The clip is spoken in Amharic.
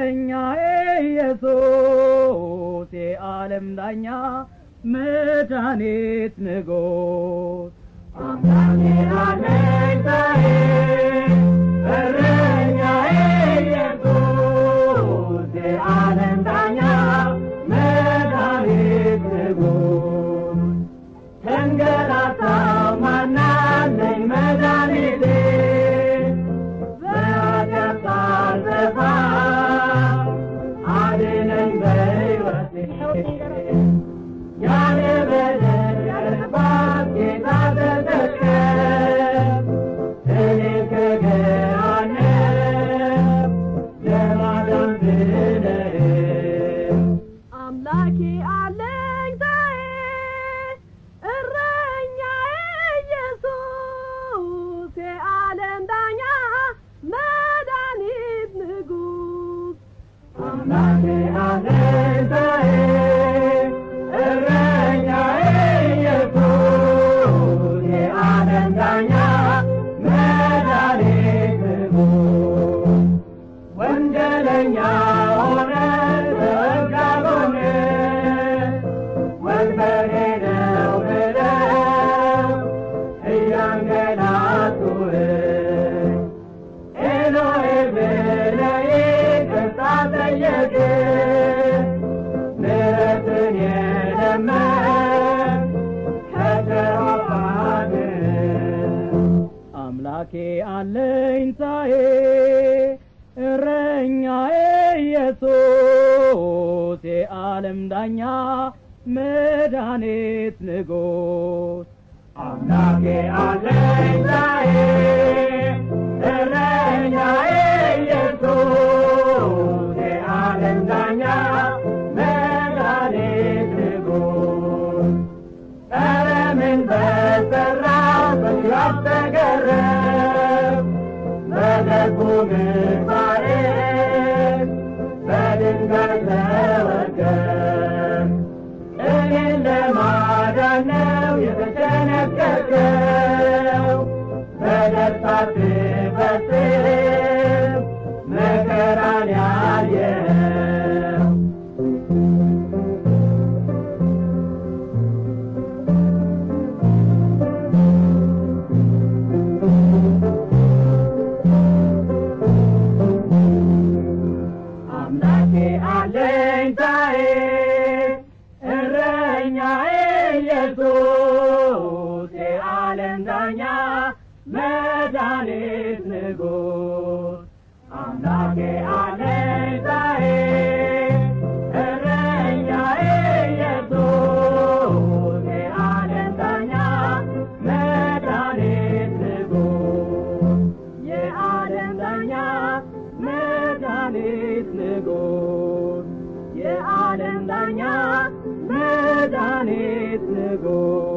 እረኛዬ ኢየሱስ የዓለም ዳኛ መድኃኒት ንጉሥ አምላኬ አለኝታዬ እረኛዬ ኢየሱስ የዓለም ዳኛ መድኃኒት ንጉሥ ተንገላታው ማናለኝ መድኃኒቴ በኃጢአት ሳልጠፋ አድነኝ በሕይወቴ ያለ በደል ያለ ጥፋት ጌታ ተሰቀለ እኔ ከገሃነም ለማዳን ብለህ አምላኬ አለኝታዬ እረኛዬ ኢየሱስ የዓለም ዳኛ መድኃኒት ንጉሥ አምላኬ አለኝታዬ እረኛዬ ኢየሱስ የዓለም ዳኛ መድኃኒት ንጉሥ ወንጀለኛ ሆነ በሕግ አልሆነ ወንበዴ ነው ብለው እያንገላቱህ ኤሎሄ ብለህ ይቅርታ ጠየቅ ምሕረትን የለመን ከጨዋታ አምላኬ አለኝታዬ እረኛዬ ኢየሱስ የዓለም ዳኛ መድኃኒት ንጉሥ አምላኬ አለኝታዬ እረኛዬ ኢየሱስ የዓለም ዳኛ መድኃኒት ንጉሥ ኧረ ምን በሠራው በሥራው ተገረም በደጉ ምግባሬ በድንጋይ ተወገር እኔን ለማዳን ነው የተጨነቀቀው በደስታ ትፈጽም መከራን ያየው አምላኬ አለኝታዬ እረኛዬ ኢየሱስ የዓለም ዳኛ መድኃኒት ንጉሥ አምላኬ አለኝታዬ እረኛዬ ኢየሱስ የዓለም ዳኛ መድኃኒት ንጉሥ የዓለም ዳኛ መድኃኒት ንጉሥ የዓለም ዳኛ መድኃኒት ንጉሥ